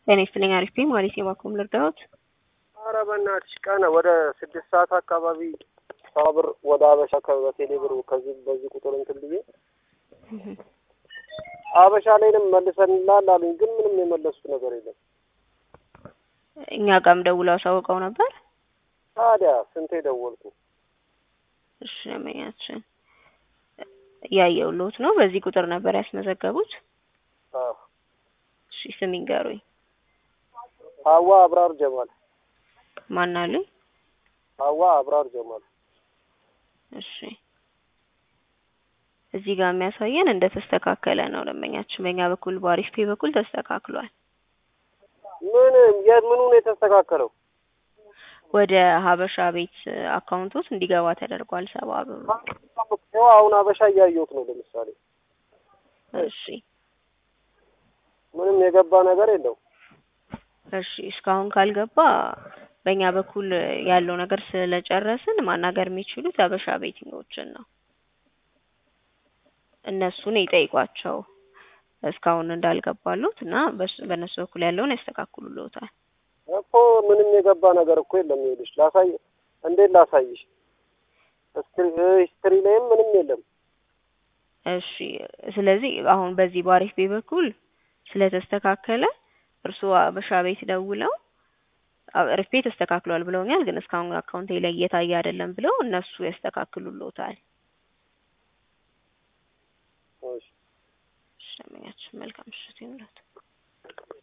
ጤና ይስጥልኝ አሪፍ ነኝ ማለት የባኮም ልርዳዎት? ኧረ በእናትሽ ቀን ወደ ስድስት ሰዓት አካባቢ ሳብር ወደ አበሻ ከበቴሌ ብር ከዚህ በዚህ ቁጥር እንትን ብዬ አበሻ ላይንም መልሰንላል አሉኝ፣ ግን ምንም የመለሱት ነገር የለም። እኛ ጋርም ደውለው አሳውቀው ነበር። ታዲያ ስንቴ ደወልኩ። እሺ ለመኛችን እያየሁልዎት ነው። በዚህ ቁጥር ነበር ያስመዘገቡት? አዎ። እሺ ስም ይንገሩኝ። ሀዋ አብራር ጀማል። ማን አሉኝ? ሀዋ አብራር ጀማል። እሺ እዚህ ጋር የሚያሳየን እንደተስተካከለ ነው። ደንበኛችን በእኛ በኩል በአሪፍ ፔ በኩል ተስተካክሏል። ምን የምኑን የተስተካከለው? ወደ ሀበሻ ቤት አካውንቶት እንዲገባ ተደርጓል። ሰባ ብር ያው አሁን አበሻ እያየሁት ነው። ለምሳሌ እሺ ምንም የገባ ነገር የለው። እሺ እስካሁን ካልገባ በእኛ በኩል ያለው ነገር ስለጨረስን ማናገር የሚችሉት ሀበሻ ቤቲንጎችን ነው። እነሱን ይጠይቋቸው እስካሁን እንዳልገባሉት እና በእነሱ በኩል ያለውን ያስተካክሉልዎታል። እኮ ምንም የገባ ነገር እኮ የለም። ይኸውልሽ ላሳይ፣ እንዴት ላሳይሽ? ሂስትሪ ላይም ምንም የለም። እሺ ስለዚህ አሁን በዚህ በአሪፍ ቤ በኩል ስለተስተካከለ እርስዎ ሀበሻ ቤት ደውለው አሪፍ ቤ ተስተካክሏል ብለውኛል፣ ግን እስካሁን አካውንቴ ላይ እየታየ አይደለም ብለው እነሱ ያስተካክሉልዎታል። እሺ ሸመኛችን መልካም ምሽት ይሁንልዎት።